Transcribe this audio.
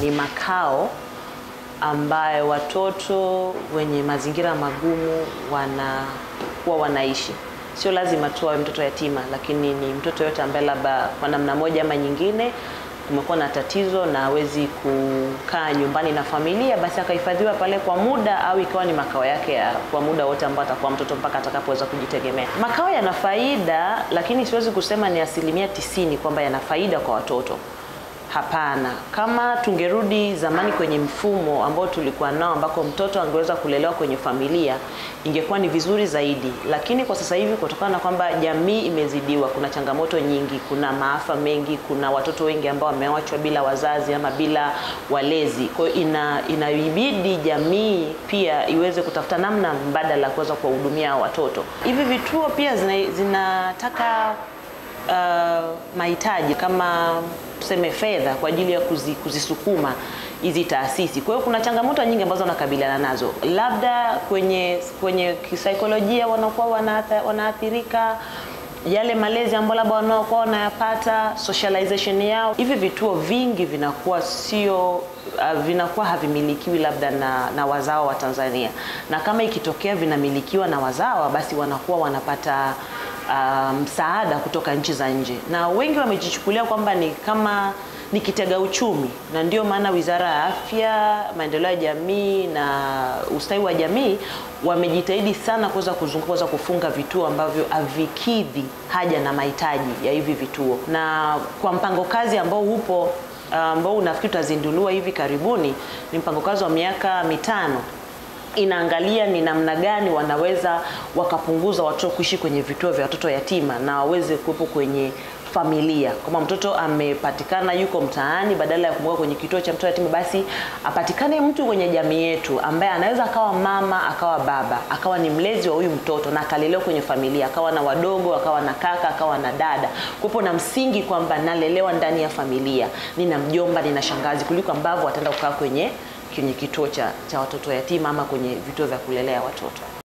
ni makao ambayo watoto wenye mazingira magumu wanakuwa wanaishi. Sio lazima tu awe mtoto yatima, lakini ni mtoto yote ambaye labda kwa namna moja ama nyingine kumekuwa na tatizo na hawezi kukaa nyumbani na familia, basi akahifadhiwa pale kwa muda, au ikawa ni makao yake ya kwa muda wote ambao atakuwa mtoto mpaka atakapoweza kujitegemea. Makao yana faida, lakini siwezi kusema ni asilimia tisini kwamba yana faida kwa watoto. Hapana, kama tungerudi zamani kwenye mfumo ambao tulikuwa nao, ambako mtoto angeweza kulelewa kwenye familia, ingekuwa ni vizuri zaidi. Lakini kwa sasa hivi, kutokana na kwamba jamii imezidiwa, kuna changamoto nyingi, kuna maafa mengi, kuna watoto wengi ambao wameachwa bila wazazi ama bila walezi. Kwa hiyo ina inabidi jamii pia iweze kutafuta namna mbadala kuweza kuwahudumia hao watoto. Hivi vituo pia zina, zinataka uh, mahitaji kama tuseme fedha kwa ajili ya kuzi, kuzisukuma hizi taasisi. Kwa hiyo kuna changamoto nyingi ambazo wanakabiliana nazo, labda kwenye kwenye kisaikolojia wanakuwa wanaathirika wanaathirika yale malezi ambayo labda wanaokuwa wanayapata, socialization yao. Hivi vituo vingi vinakuwa sio uh, vinakuwa havimilikiwi labda na, na wazawa wa Tanzania, na kama ikitokea vinamilikiwa na wazawa, basi wanakuwa wanapata msaada um, kutoka nchi za nje, na wengi wamejichukulia kwamba ni kama ni kitega uchumi, na ndio maana Wizara ya Afya, Maendeleo ya Jamii na Ustawi wa Jamii wamejitahidi sana kuweza kuzunguka kuweza kufunga vituo ambavyo havikidhi haja na mahitaji ya hivi vituo, na kwa mpango kazi ambao upo ambao uh, unafikiri utazinduliwa hivi karibuni, ni mpango kazi wa miaka mitano inaangalia ni namna gani wanaweza wakapunguza watoto kuishi kwenye vituo vya watoto yatima na waweze kuwepo kwenye familia. Kama mtoto amepatikana yuko mtaani, badala ya kumweka kwenye kituo cha mtoto yatima, basi apatikane mtu kwenye jamii yetu ambaye anaweza akawa mama, akawa baba, akawa ni mlezi wa huyu mtoto na akalelewa kwenye familia, akawa na wadogo, akawa na kaka, akawa na dada, kuwepo na msingi kwamba nalelewa ndani ya familia, nina mjomba, nina shangazi, kuliko ambavyo wataenda kukaa kwenye kwenye kituo cha, cha watoto yatima ama kwenye vituo vya kulelea watoto.